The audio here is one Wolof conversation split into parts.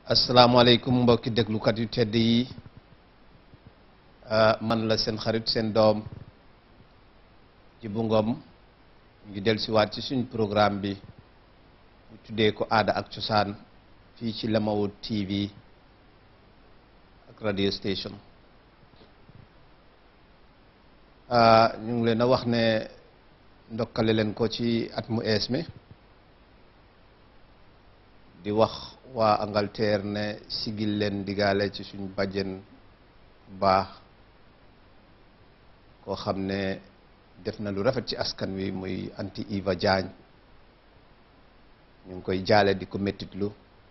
asalaamaaleykum mbokki déglukat yu tedd yi man la seen xarit seen doom Djibu Ngom ngi dellusiwaat ci suñ programme bi ñu tuddee ko aada ak cosaan fii ci Lamawud TV ak radio station ñu ngi leen a wax ne ndokkale leen ko ci at mu ees mi di wax waa Angleterre ne sigil leen digaale ci suñ bàjjen baax koo xam ne def na lu rafet ci askan wi muy anti Eva Diagne ñu ngi koy jaale di ko mettitlu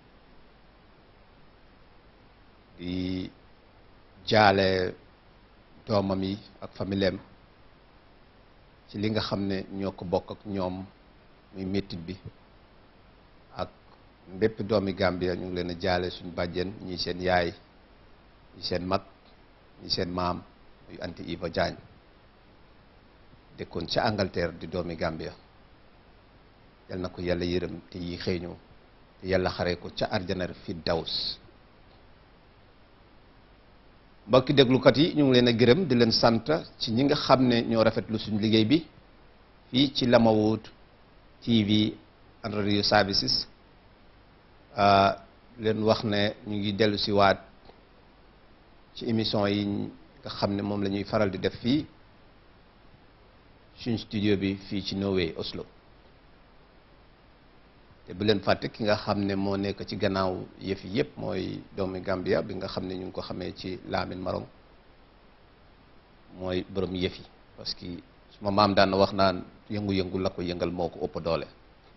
di jaale doomam yi ak familleem ci li nga xam ne ñoo ko bokk ak ñoom muy mettit bi ak mbépp doomi Gambia ñu ngi leen a jaale suñ bàjjen ñi seen yaay ñi seen mag ñi seen maam muy anti Eva Diagne dëkkoon ca Angleterre di doomi Gambia yal na ko yàlla yërëm te yi xëeñu te yàlla xaree ko ca arjanar fi daws mbokki déglukat yi ñu ngi leen a gërëm di leen sant ci ñi nga xam ne ñoo rafetlu suñu liggéey bi fii ci Lamawud TV and radio services leen wax ne ñu ngi dellu si waat ci émission yi nga xam ne moom la ñuy faral di def fii suñ studio bi fii ci Norway Oslo te bu leen fàtte ki nga xam ne moo nekk ci gannaaw yëf yi yëpp mooy doomi Gambia bi nga xam ne ñu ngi ko xamee ci Lamin Marong mooy borom yëf yi parce que suma maam daan na wax naan yëngu-yëngu la ko yëngal moo ko ëpp doole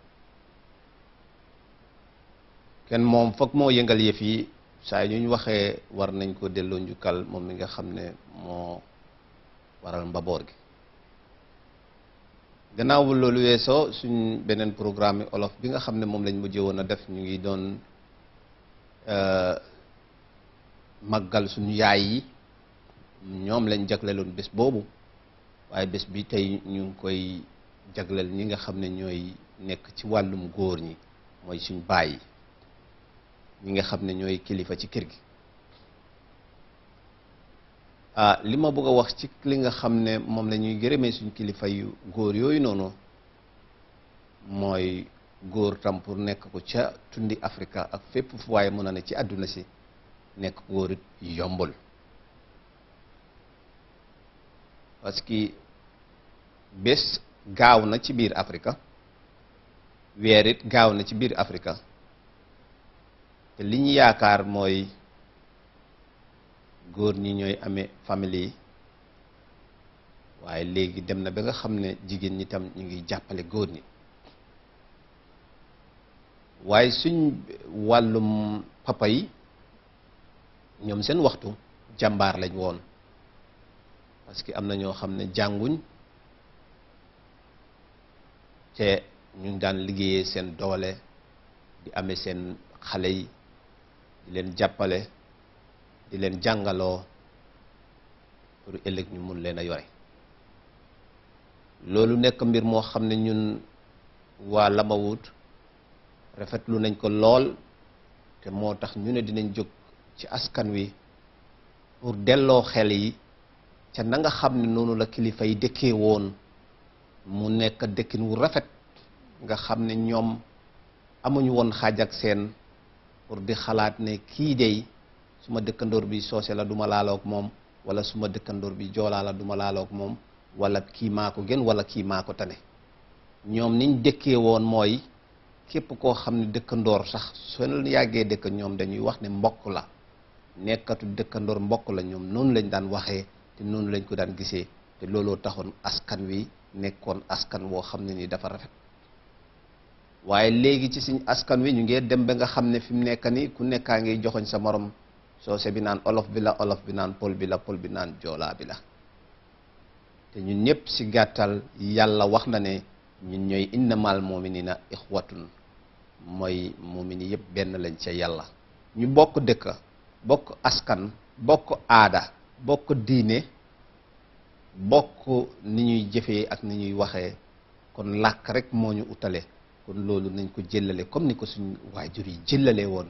kenn moom foog moo yëngal yëf yi saa yu ñu waxee war nañ ko delloo njukkal moom mi nga xam ne moo waral mbaboor gi gannaaw bu loolu weesoo suñ beneen programme olof bi nga xam ne moom lañ mujjee woon a def ñu ngi doon màggal suñu yaay yi ñoom lañ jagleloon bés boobu waaye bés bi tey ñu ngi koy jagleel ñi nga xam ne ñooy nekk ci wàllum góor ñi mooy suñ baay yi ñi nga xam ne ñooy kilifa ci kër gi ah li ma bëgg a wax ci li nga xam ne moom la ñuy gërëmee suñ kilifa yu góor yooyu noonu mooy góor tam pour nekk ko ca tundi Afrika ak fépp fu waaye mën a ne ci àdduna si nekk góor it yombul parce que bés gaaw na ci biir Afrika weer it gaaw na ci biir Afrika te li ñu yaakaar mooy góor ñi ñooy amee famille yi waaye léegi dem na ba nga xam ne jigéen ñi tam ñu ngi jàppale góor ñi waaye suñ wàllum papa yi ñoom seen waxtu jàmbaar lañ woon parce que am na ñoo xam ne jànguñ te ñu ngi daan liggéeyee seen doole di amee seen xale yi di leen jàppale di leen jàngaloo pour ëllëg ñu mun leen a yore loolu nekk mbir moo xam ne ñun waa Lamawud rafetlu nañ ko lool te moo tax ñu ne dinañ jóg ci askan wi pour delloo xel yi ca na nga xam ne noonu la kilifa yi dëkkee woon mu nekk dëkkin wu rafet nga xam ne ñoom amuñu woon xaaj ak seen pour di xalaat ne kii dey suma dëkkandoor bi soose la duma laaloog moom wala suma dëkkandoor bi joolaa la duma laaloog moom wala kii maa ko gën wala kii maa ko tane ñoom niñ dëkkee woon mooy képp koo xam ne dëkkandoor sax soo yàggee dëkk ñoom dañuy wax ne mbokk la nekkatu dëkkandoor mbokk la ñoom noonu lañ daan waxee te noonu lañ ko daan gisee te looloo taxoon askan wi nekkoon askan woo xam ne ni dafa rafet waaye léegi ci suñ askan wi ñu ngee dem ba nga xam ne fi mu nekk ni ku nekkaa ngi joxoñ sa morom soose bi naan olof bi la olof bi naan pol bi la pol bi naan joolaa bi la te ñun ñëpp si gàttal yàlla wax na ne ñun ñooy innamal muminina ixwatun mooy mumini yëpp benn lañ ca yàlla ñu bokk dëkk bokk askan bokk aada bokk diine bokk ni ñuy jëfee ak ni ñuy waxee kon làkk rek moo ñu utale kon loolu nañ ko jëllale comme ni ko suñ waajur yi jëllale woon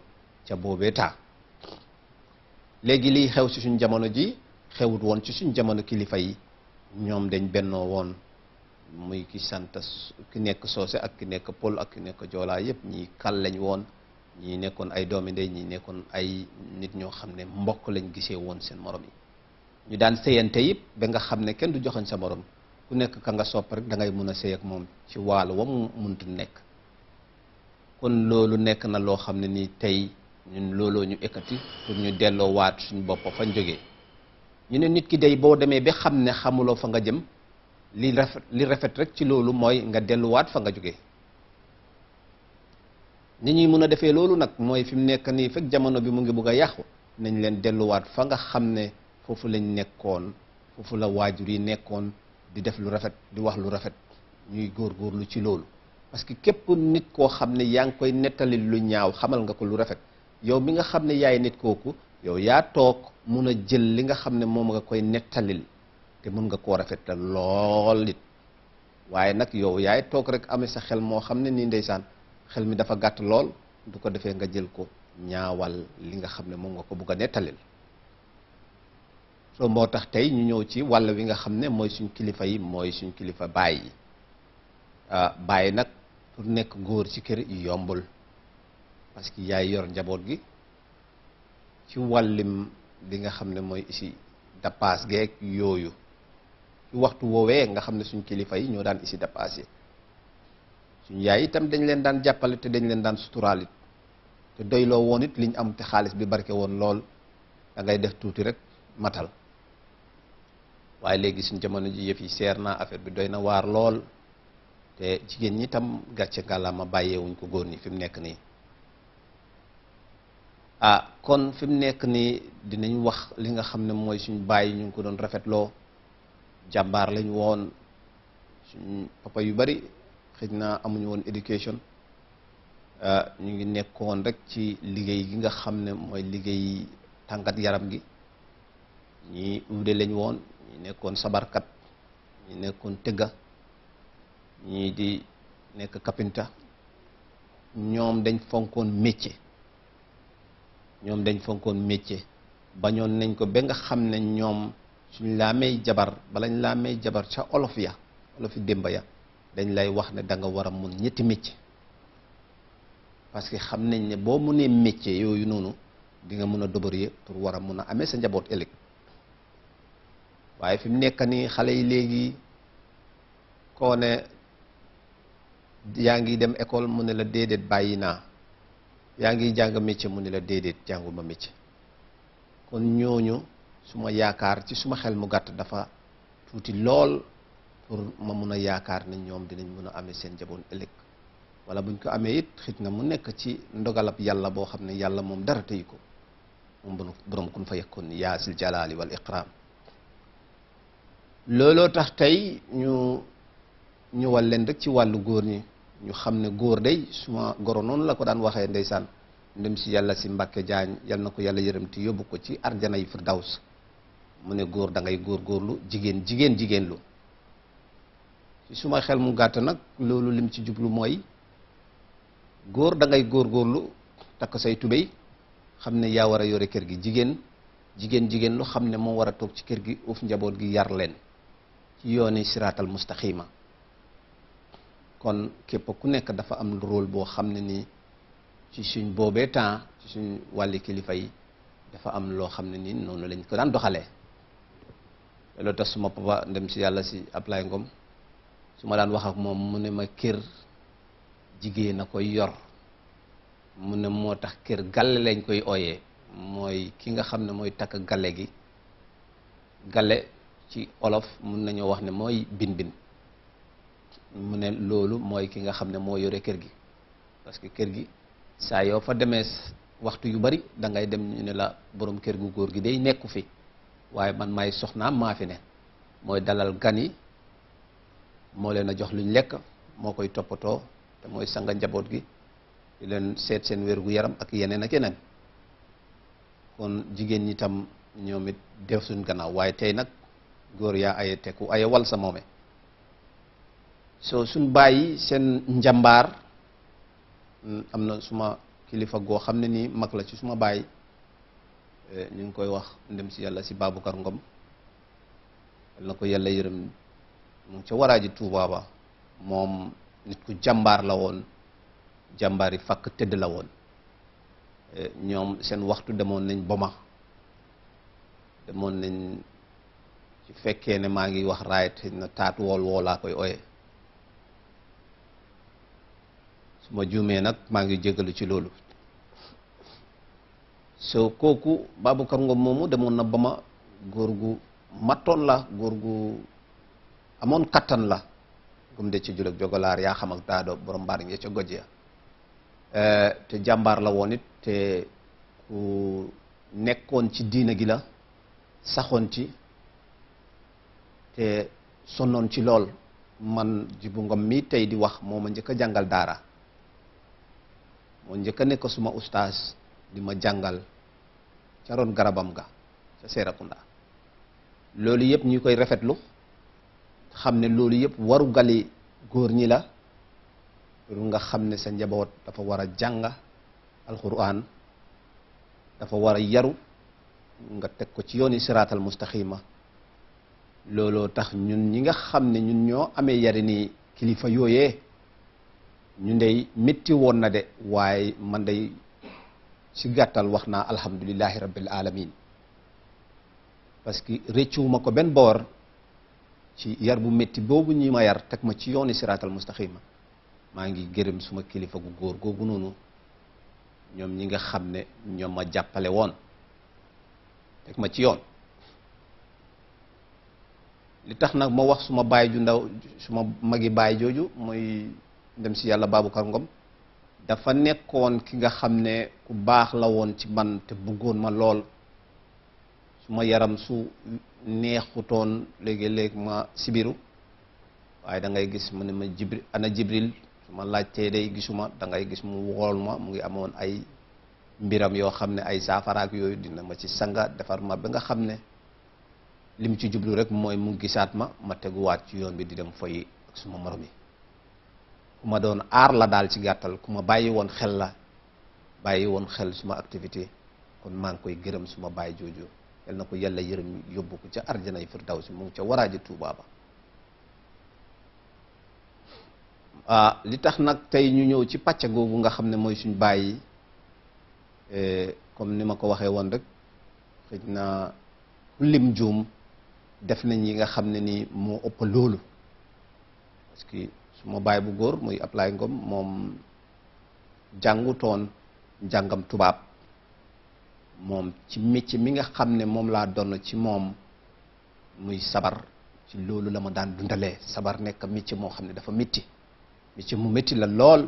ca boobee taa léegi liy xew ci suñ jamono ji xewut woon ci suñ jamono kilifa yi ñoom dañ bennoo woon muy ki sant ki nekk soose ak ki nekk pël ak ki nekk joolaa yépp ñii kal lañ woon ñii nekkoon ay doomi ndey ñii nekkoon ay nit ñoo xam ne mbokk lañ gisee woon seen morom yi ñu daan sëyante yëpp ba nga xam ne kenn du joxoñ sa morom ku nekk ka nga sopp rek da ngay mun a sëy ak moom ci wàllu wa mu muntu nekk kon loolu nekk na loo xam ne nii tey ñun looloo ñu ekkati pour ñu delloo waat suñu bopp fañ jógee ñu ne nit ki day boo demee ba xam ne xamuloo fa nga jëm li rafet li rafet rek ci loolu mooy nga delluwaat fa nga jógee ni ñuy mun a defee loolu nag mooy fi mu nekk nii fekk jamono bi mu ngi bugg a yàqu nañ leen delluwaat fa nga xam ne foofu lañ nekkoon foofu la waajur yi nekkoon di def lu rafet di wax lu rafet ñuy góorgóorlu ci loolu parce que képp nit koo xam ne yaa ngi koy nettali lu ñaaw xamal nga ko lu rafet yow mi nga xam ne yaay nit kooku yow yaa toog mun a jël li nga xam ne moom nga koy nettalil te mun nga koo rafetal lool nit waaye nag yow yaay toog rek amee sa xel moo xam ne nii ndeysaan xel mi dafa gàtt lool du ko defee nga jël ko ñaawal li nga xam ne moom nga ko bugg a nettalil soo moo tax tey ñu ñëw ci wàll wi nga xam ne mooy suñ kilifa yi mooy suñ kilifa baay yi baay nag pour nekk góor ci kër yombul parce que yaay yor njaboot gi ci wàllim li nga xam ne mooy isi dapaas geeg yooyu ci waxtu woowee nga xam ne suñ kilifa yi ñoo daan isi dapaas yi suñ yaay itam dañ leen daan jàppale te dañ leen daan suturaal it te doyloo woon it liñ am te xaalis bi barke woon lool da ngay def tuuti rek matal waaye léegi suñ jamono ji yëf yi seer naa affaire bi doy na waar lool te jigéen ñi tam gàcce ngàllaama bàyyeewuñ ko góor ñi fi mu nekk nii ah kon fi mu nekk nii dinañ wax li nga xam ne mooy suñ bàyyi ñu ngi ko doon rafetloo jàmbaar lañ woon suñ papa yu bari xëj na amuñu woon éducation ñu ngi nekkoon rek ci liggéey gi nga xam ne mooy liggéey tàngat yaram gi ñii uude lañ woon ñi nekkoon sabarkat ñi nekkoon tëgga ñii di nekk kapinta ñoom dañ fonkoon métier ñoom dañ fonkoon métier bañoon nañ ko ba nga xam ne ñoom suñ laa may jabar balañ laa may jabar ca olof ya olof yi démba ya dañ lay wax ne da nga war a mun ñetti métier parce que xam nañ ne boo munee métier yooyu noonu di nga mun a débrouiller pour war a mun a amee sa njaboot ëllëg waaye fi mu nekk nii xale yi léegi koo ne yaa ngi dem école mu ne la déedéet bàyyi naa yaa ngi jàng métier mu ne la déedéet jànguma métier kon ñooñu suma yaakaar ci suma xel mu gàtt dafa tuuti lool pour ma mun a yaakaar ne ñoom dinañ mun a amee seen njaboot ëllëg wala buñ ko amee it xëj na mu nekk ci ndogalab yàlla boo xam ne yàlla moom dara tëyu ko moom borom kun fa yekkoon yaa sil jalaali wal iqraam looloo tax tey ñu ñëwal leen rek ci wàllu góor ñi ñu xam ne góor day suma goro noonu la ko daan waxee ndeysaan ndem si yàlla si Mbàkke Jaañ yal na ko yàlla yërëm te yóbbu ko ci arjana yi firdaws mu ne góor da ngay góor góorlu jigéen jigéen jigéen lu ci suma xel mu gàtt nag loolu lim ci jublu mooy góor da ngay góor góorlu takk say tubéy xam ne yaa war a yore kër gi jigéen jigéen jigéen lu xam ne moo war a toog ci kër gi uuf njaboot gi yar leen ci yooni siraatal mustaqima kon képp ku nekk dafa am rôle boo xam ne nii ci suñ boobee temps ci suñ wàlli kilifa yi dafa am loo xam ne nii noonu lañ ko daan doxalee loolu tax suma papa ndem si yàlla si Ablaye Ngom su ma daan wax ak moom mu ne ma kër jigéen a koy yor mu ne moo tax kër galle lañ koy ooyee mooy ki nga xam ne mooy takk galle gi galle ci olof mun nañoo wax ne mooy bin bin mu ne loolu mooy ki nga xam ne moo yore kër gi parce que kër gi saa yoo fa demee waxtu yu bari da ngay dem ñu ne la borom kër gu góor gi day nekku fi waaye man maay soxnaam maa fi ne mooy dalal gan yi moo leen a jox luñ lekk moo koy toppatoo te mooy sanga njaboot gi di leen seet seen wér gu yaram ak yeneen ak yeneen kon jigéen ñi tam ñoom it def suñ gannaaw waaye tey nag góor yaa aye teku aye wal sa moome soo suñ bàyyi seen njàmbaar am na suma kilifa goo xam ne nii mag la ci suma baay ñu ngi koy wax ndem si yàlla si Baboucar Ngom yal na ko yàlla yërëm mu ngi ca waraaji Tuubaa ba moom nit ku jàmbaar la woon jàmbaar yi fakk tëdd la woon ñoom seen waxtu demoon nañ boma demoon nañ ci fekkee ne maa ngi wax raayet na taatu wool woo laa koy oye su ma juumee nag maa ngi jégalu ci loolu so kooku Baboucar Ngom moomu demoon na boma góor gu mattoon la góor gu amoon kattan la gum de ci julek jogolaar yaa xam ak daado borom mbaar ya ca goj ya te jàmbaar la woon it te ku nekkoon ci diina gi la saxoon ci te sonnoon ci lool man Jibu Ngom mi tey di wax moo ma njëkk a jàngal daara moo njëkk a nekk suma ustaas di ma jàngal ca roon garabam ga ca Seerakunda loolu yëpp ñu koy rafetlu xam ne loolu yëpp waru gali góor ñi la pour nga xam ne sa njaboot dafa war a jàng alquran dafa war a yaru nga teg ko ci yooni siraatal mustaqima looloo tax ñun ñi nga xam ne ñun ñoo amee yari ni kilifa yooyee ñu ndey métti woon na de waaye man day ci gàttal wax naa alhamdulillahi rabbil alamin parce que réccuwuma ko benn boor ci yar bu métti boobu ñi ma yar teg ma ci yooni siraatal mustaqima maa ngi gërëm suma kilifa gu góor googu noonu ñoom ñi nga xam ne ñoom ma jàppale woon teg ma ci yoon li tax nag ma wax suma baay ju ndaw suma magi baay jooju muy dem si yàlla Baboucar Ngom dafa nekkoon ki nga xam ne ku baax la woon ci man te bëggoon ma lool suma yaram su neexutoon léegi-léeg ma sibiru waaye da ngay gis mu ne ma jibril ana jibril su ma laajtee day gisuma da ngay gis mu wool ma mu ngi amoon ay mbiram yoo xam ne ay saafaraak yooyu dina ma ci sanga defar ma ba nga xam ne lim ci jublu rek mooy mu gisaat ma ma teguwaat ci yoon bi di dem foyi ak suma morom yi ku ma doon aar la daal ci gàttal ku ma bàyyi woon xel la bàyyi woon xel suma activité kon maa ngi koy gërëm suma bàyyi jooju yal na ko yàlla yërëm yóbbu ko ca arjanay firdawsi mu ngi ca waraaji Tuubaa ba ah li tax nag tey ñu ñëw ci pàcc googu nga xam ne mooy suñ bàyyi comme ni ma ko waxee woon rek xëj na ku lim juum def nañ yi nga xam ne ni moo ëpp loolu parce que suma baay bu góor muy Ablaye Ngom moom jàngutoon njàngam tubaab moom ci métier mi nga xam ne moom laa doon ci moom muy sabar ci loolu la ma daan dundalee sabar nekk métier moo xam ne dafa métti métier mu métti la lool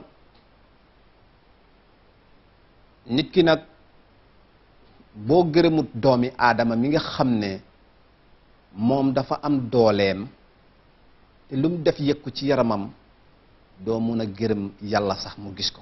nit ki nag boo gërëmut doomi aadama mi nga xam ne moom dafa am dooleem te lu mu def yëkku ci yaramam doo mun a gërëm yàlla sax mu gis ko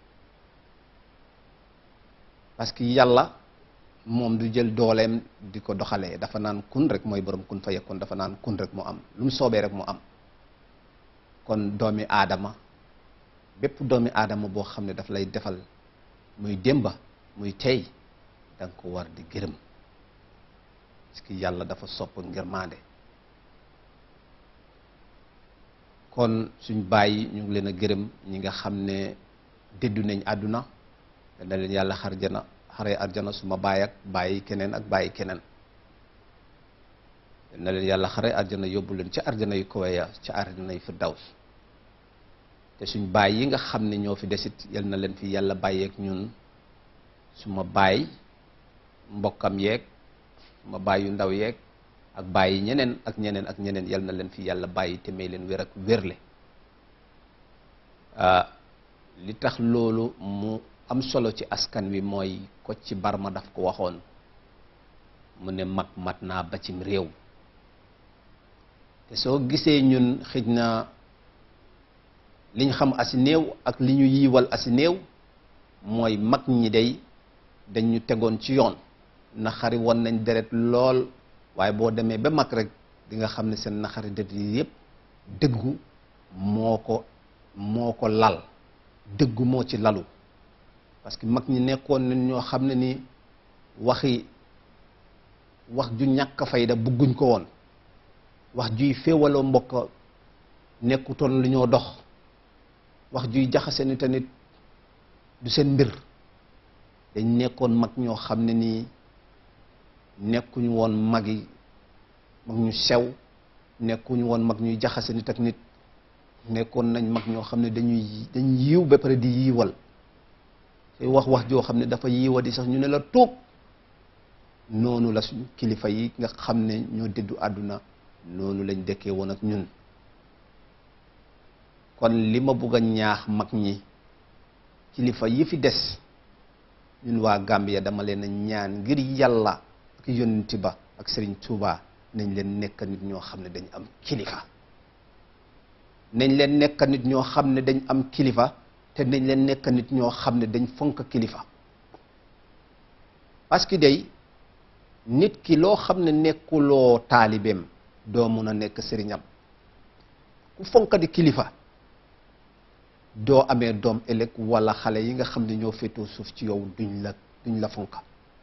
parce que yàlla moom du jël dooleem di ko doxalee dafa naan kun rek mooy borom kun fa yekkoon dafa naan kun rek mu am lu mu soobee rek mu am kon doomi aadama bépp doomi aadama boo xam ne daf lay defal muy démba muy tey da nga ko war di gërëm parce que yàlla dafa sopp ngërmaande kon suñ bàyyi ñu ngi leen a gërëm ñi nga xam ne déddu nañ àdduna na leen yàlla xarjana xare arjana suma baay ak bàyyi keneen ak bàyyi keneen na leen yàlla xare arjana yóbbu leen ci arjana yu kawe ya ci arjana yu firdaws te suñ baay yi nga xam ne ñoo fi desit yal na leen fi yàlla bàyyeek ñun suma baay mbokkam yeeg suma baay yu ndaw yeeg ak bàyyi ñeneen ak ñeneen ak ñeneen yal na leen fi yàlla bàyyi te may leen wér ak wérle li tax loolu mu am solo ci askan wi mooy ko ci barma daf ko waxoon mu ne mag mat naa ba cim réew te soo gisee ñun xëj na liñ xam asi néew ak li ñu yiiwal asi néew mooy mag ñi day dañ ñu tegoon ci yoon naxari woon nañ deret lool waaye boo demee ba mag rek di nga xam ne seen naxari deret yi yépp dëggu moo ko moo ko lal dëggu moo ci lalu parce que mag ñi nekkoon nañ ñoo xam ne ni waxi wax ju ñàkk fayda bugguñ ko woon wax juy féewaloo mbokk nekkutoon lu ñoo dox wax juy jaxase ni tamit du seen mbir dañ nekkoon mag ñoo xam ne nii nekkuñu woon magi mag ñu sew nekkuñu woon mag ñuy jaxase nit ak nit nekkoon nañ mag ñoo xam ne dañuy dañ yiw ba pare di yiiwal te wax wax joo xam ne dafa yiiwa di sax ñu ne la tuub noonu la suñ kilifa yi nga xam ne ñoo dëddu àdduna noonu lañ dëkkee woon ak ñun kon li ma bugg a ñaax mag ñi kilifa yi fi des ñun waa Gambia dama leen a ñaan ngir yàlla ak yonenti ba ak Serigne Touba nañ leen nekk nit ñoo xam ne dañ am kilifa nañ leen nekk nit ñoo xam ne dañ am kilifa te nañ leen nekk nit ñoo xam ne dañ fonk kilifa parce que day nit ki loo xam ne nekkuloo taalibeem doo mun a nekk sëriñam ku fonk di kilifa doo amee doom ëllëg wala xale yi nga xam ne ñoo féetoo suuf ci yow duñ la duñ la fonka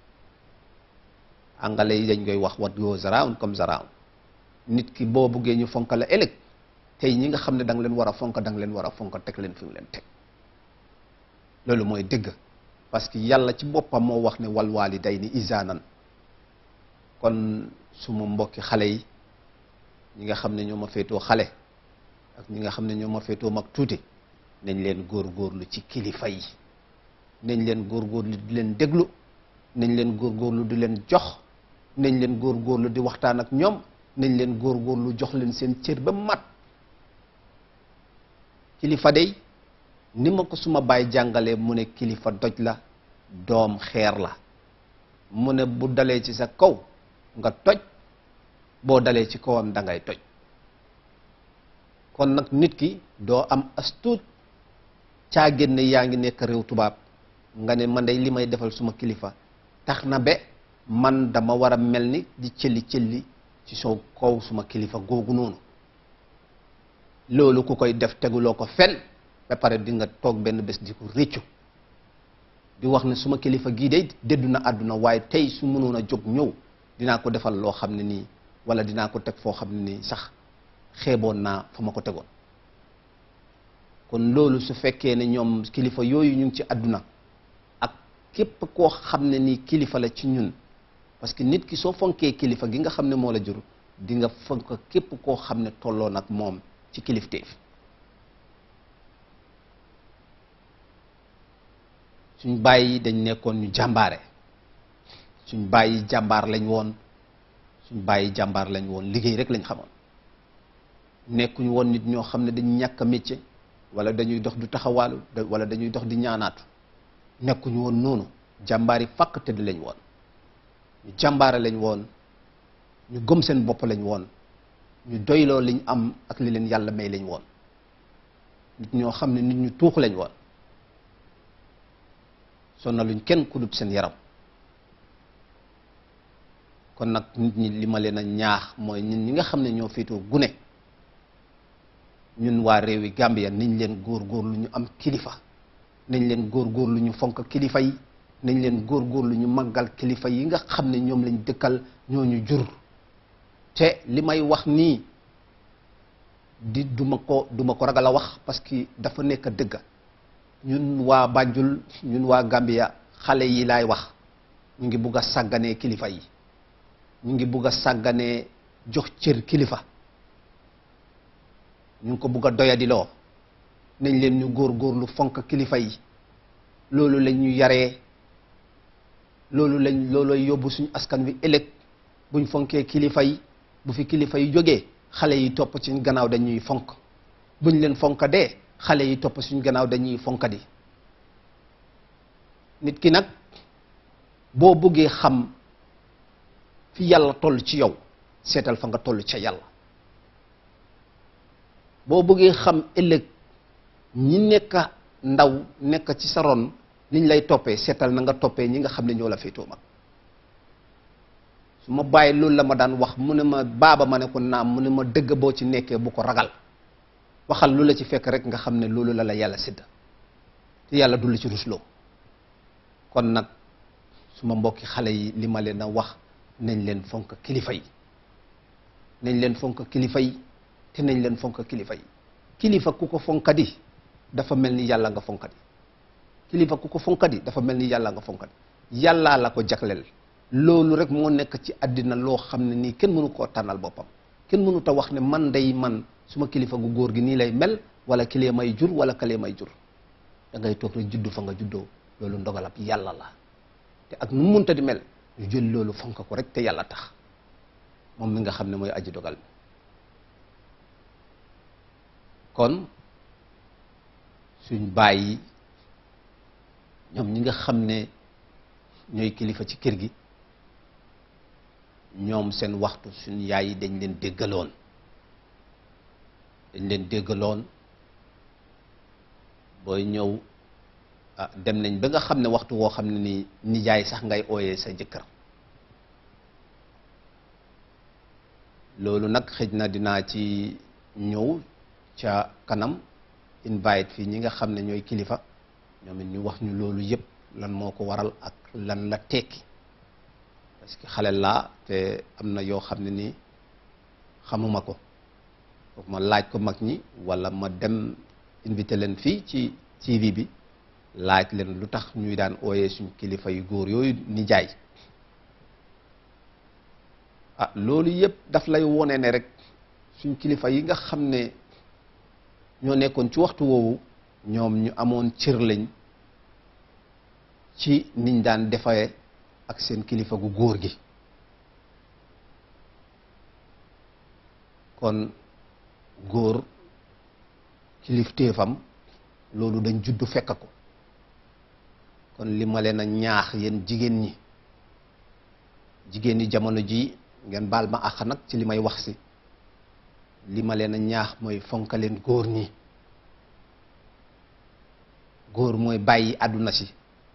angale yi dañ koy wax what goes around comes around nit ki boo buggee ñu fonka la ëllëg tey ñi nga xam ne da nga leen war a fonk da nga leen war a fonk teg leen fi nga leen teg loolu mooy dëgg parce que yàlla ci boppam moo wax ne wal waalidayni ihsaanan kon suma mbokki xale yi ñi nga xam ne ñoo ma féetoo xale ak ñi nga xam ne ñoo ma féetoo mag tuuti nañ leen góorgóorlu ci kilifa yi nañ leen góorgóorlu di leen déglu nañ leen góorgóorlu di leen jox nañ leen góorgóorlu di waxtaan ak ñoom nañ leen góorgóorlu jox leen seen cër ba mat kilifa day ni ma ko suma baay jàngalee mu ne kilifa doj la doom xeer la mu ne bu dalee ci sa kaw nga toj boo dalee ci kawam da ngay toj kon nag nit ki doo am astuut caa génne yaa ngi nekk réew tubaab nga ne man day li may defal suma kilifa tax na be man dama war a mel ni di cëlli cëlli ci soo kaw suma kilifa googu noonu loolu ku koy def teguloo ko fen ba pare di nga toog benn bés di ko réccu di wax ne suma kilifa gii de déddu na àdduna waaye tey su mënoon a jóg ñëw dinaa ko defal loo xam ne nii wala dinaa ko teg foo xam ne nii sax xeeboon naa fa ma ko tegoon kon loolu su fekkee ne ñoom kilifa yooyu ñu ngi ci àdduna ak képp koo xam ne nii kilifa la ci ñun parce que nit ki soo fonkee kilifa gi nga xam ne moo la jur di nga fonk képp koo xam ne tolloo nag moom ci kilifteef suñ bàyyi dañ nekkoon ñu jàmbaare suñ bàyyi jàmbaar lañ woon suñ bàyyi jàmbaar lañ woon liggéey rek lañ xamoon nekkuñu woon nit ñoo xam ne dañu ñàkk a métier wala dañuy dox du taxawaalu wala dañuy dox di ñaanaatu nekkuñu woon noonu jàmbaar yi fàkk tëdd lañ woon ñu jàmbaare lañ woon ñu gëm seen bopp lañ woon ñu doyloo liñ am ak li leen yàlla may lañ woon nit ñoo xam ne nit ñu tuux lañ woon sonnaluñ kenn ku dut seen yaram kon nag nit ñi li ma leen a ñaax mooy ñun ñi nga xam ne ñoo féetoo gune ñun waa réewi Gambia nañ leen góor-góor lu ñu am kilifa nañ leen góor-góor lu ñu fonk kilifa yi nañ leen góor-góor lu ñu màggal kilifa yi nga xam ne ñoom lañ dëkkal ñoo ñu jur te li may wax nii di duma ko duma ko ragal a wax parce que dafa nekk dëgga ñun waa Banjul ñun waa Gambia xale yi laay wax ñu ngi bugg a sàgganee kilifa yi ñu ngi bugg a sàgganee jox cër kilifa ñu ngi ko bugg a doyadiloo nañ leen ñu góor-góorlu fonk kilifa yi loolu lañ ñu yaree loolu lañ loolooy yóbbu suñu askan wi ëllëg buñ fonkee kilifa yi bu fi kilifa yi jógee xale yi topp ci gannaaw dañuy fonk buñ leen fonk dee xale yi topp suñ gannaaw dañuy fonkadi nit ki nag boo bëggee xam fi yàlla toll ci yow seetal fa nga toll ca yàlla boo bëggee xam ëllëg ñi nekk ndaw nekk ci sa ron niñ lay toppee seetal na nga toppee ñi nga xam ne ñoo la féetoo mag su ma bàyyi loolu la ma daan wax mu ne ma baaba ma ne ko naam mu ne ma dëgg boo ci nekkee bu ko ragal waxal lu la ci fekk rek nga xam ne loolu la la yàlla sédd te yàlla du la ci rusloo kon nag suma mbokki xale yi li ma leen a wax nañ leen fonk kilifa yi nañ leen fonk kilifa yi te nañ leen fonk kilifa yi kilifa ku ko fonkadi dafa mel ni yàlla nga fonkadi kilifa ku ko fonkadi dafa mel ni yàlla nga fonkadi yàllaa la ko jagleel loolu rek moo nekk ci àddina loo xam ne nii kenn mënu koo tànnal boppam kenn mënu ta wax ne man day man suma kilifa gu góor gi nii lay mel wala kilee may jur wala kalee may jur da ngay toog rek juddu fa nga juddoo loolu ndogalab yàlla la te ak nu munta di mel ñu jël loolu fonk ko rek te yàlla tax moom mi nga xam ne mooy aji dogal bi kon suñ bàyyi ñoom ñi nga xam ne ñooy kilifa ci kër gi ñoom seen waxtu suñ yaay yi dañ leen déggaloon dañ leen déggaloon booy ñëw ah dem nañ ba nga xam ne waxtu woo xam ne ni nijaay sax ngay ooyee sa jëkkër loolu nag xëj na dinaa ci ñëw ca kanam invite fii ñi nga xam ne ñooy kilifa ñoom it ñu wax ñu loolu yëpp lan moo ko waral ak lan la tekki parce que xale laa te am na yoo xam ne nii xamuma ko foog ma laaj ko mag ñi wala ma dem invité leen fii ci TV bi laaj leen lu tax ñuy daan ooyee suñ kilifa yu góor yooyu nijaay ah loolu yëpp daf lay wone ne rek suñ kilifa yi nga xam ne ñoo nekkoon ci waxtu woowu ñoom ñu amoon cër lañ ci niñ daan defee ak seen kilifa gu góor gi kon góor kilifteefam loolu dañ juddu fekk ko kon li ma leen a ñaax yéen jigéen ñi jigéen ñi jamono ji ngeen baal ma àq nag ci li may wax si li ma leen a ñaax mooy fonkaleen góor ñi góor mooy bàyyi àdduna si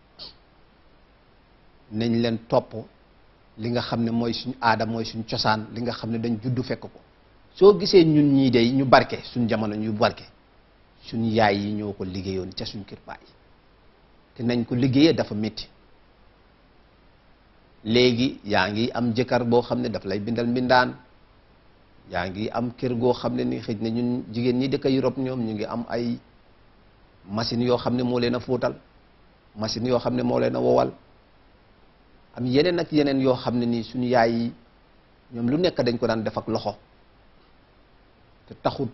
nañ leen topp li nga xam ne mooy suñ aada mooy suñ cosaan li nga xam ne dañ juddu fekk ko soo gisee ñun ñii day ñu barke suñ jamono ñu barke suñ yaay yi ñoo ko liggéeyoon ca suñ kër baay te nañ ko liggéeyee dafa métti léegi yaa ngi am jëkkër boo xam ne daf lay bindal mbindaan yaa ngi am kër goo xam ne ni xëj na ñun jigéen ñi dëkk Europe ñoom ñu ngi am ay machine yoo xam ne moo leen a fóotal machine yoo xam ne moo leen a wowal am yeneen ak yeneen yoo xam ne nii suñu yaay yi ñoom lu nekk dañ ko daan def ak loxo te taxut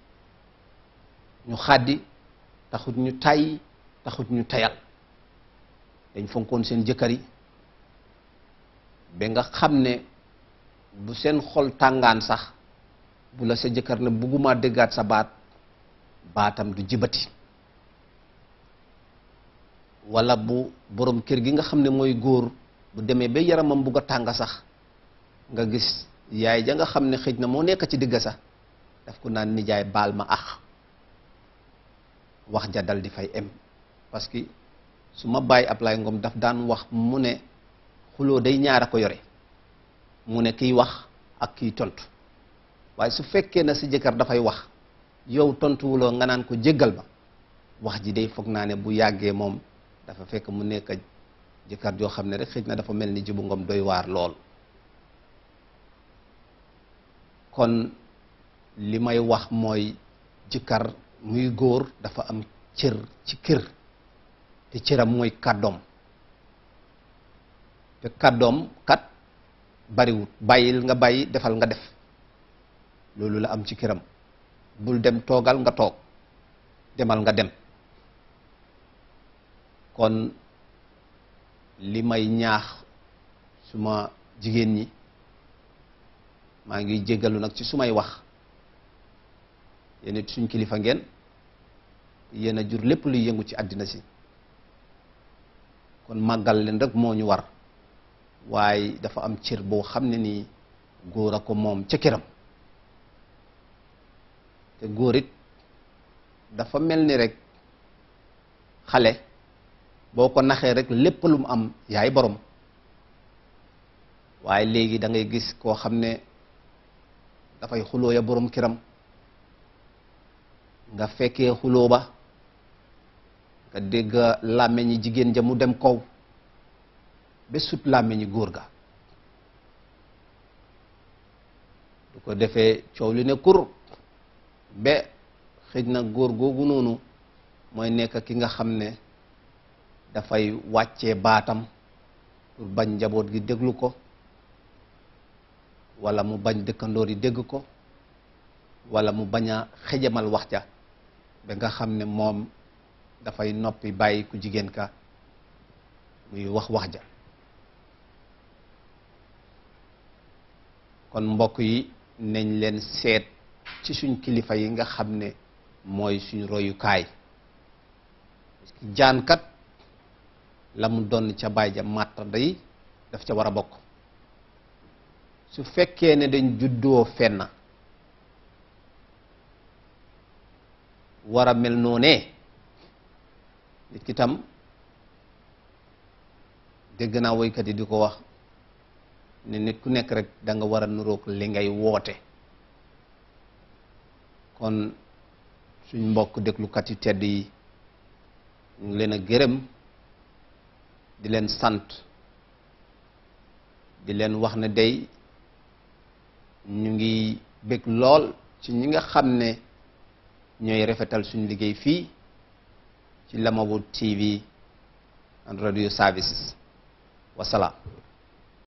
ñu xàddi taxut ñu tay taxut ñu tayal dañ fonkoon seen jëkkër yi ba nga xam ne bu seen xol tàngaan sax bu la sa jëkkër ne bugguma déggaat sa baat baatam du jibati wala bu borom kër gi nga xam ne mooy góor bu demee ba yaramam bugg a tàng sax nga gis yaay ja nga xam ne xëj na moo nekk ci digg sax daf ko naan nijaay baal ma ax wax ja dal di fay em parce que su ma bàyyi Ablaye Ngom daf daan wax mu ne xuloo day ñaar a ko yore mu ne kiy wax ak kiy tontu waaye su fekkee na si jëkkër dafay wax yow tontuwuloo nga naan ko jéggal ma wax ji day foog naa ne bu yàggee moom dafa fekk mu nekk jëkkër joo xam ne rek xëj na dafa mel ni jibu ngom doy waar lool kon li may wax mooy jëkkër muy góor dafa am cër ci kër te cëram mooy kàddoom te kàddoom kat bariwut bàyyil nga bàyyi defal nga def loolu la am ci këram bul dem toogal nga toog demal nga dem kon li may ñaax suma jigéen ñi maa ngi jéggalu nag ci sumay wax yéen it suñ kilifa ngeen yéen a jur lépp luy yëngu ci àddina si kon màggal leen rek moo ñu war waaye dafa am cër boo xam ne nii góor a ko moom ca këram te góor it dafa mel ni rek xale boo ko naxee rek lépp lu mu am yaay borom waaye léegi da ngay gis koo xam ne dafay xuloo ya borom këram nga fekkee xuloo ba nga dégg làmmeñi jigéen ja mu dem kaw ba sut làmmiñi góor ga du ko defee coow li ne kur ba xëj na góor googu noonu mooy nekk ki nga xam ne dafay wàccee baatam pour bañ njaboot gi déglu ko wala mu bañ dëkkandoor yi dégg ko wala mu bañ a xejamal wax ja ba nga xam ne moom dafay noppi bàyyi ku jigéen ka muy wax wax ja kon mbokk yi nañ leen seet ci suñ kilifa yi nga xam ne mooy suñ royukaay jaankat la mu doon ca baay ja màtta day daf ca war a bokk su fekkee ne dañ juddoo fenn war a mel noonee nit ki tam dégg naa woykat yi di ko wax ne nit ku nekk rek da nga war a nuroog li ngay woote kon suñ mbokk déglukat yu tedd yi ñu ngi leen a gërëm di leen sant di leen wax ne day ñu ngi bég lool ci ñi nga xam ne ñooy rafetal suñ liggéey fii ci Lamawud TV and radio services wasalaam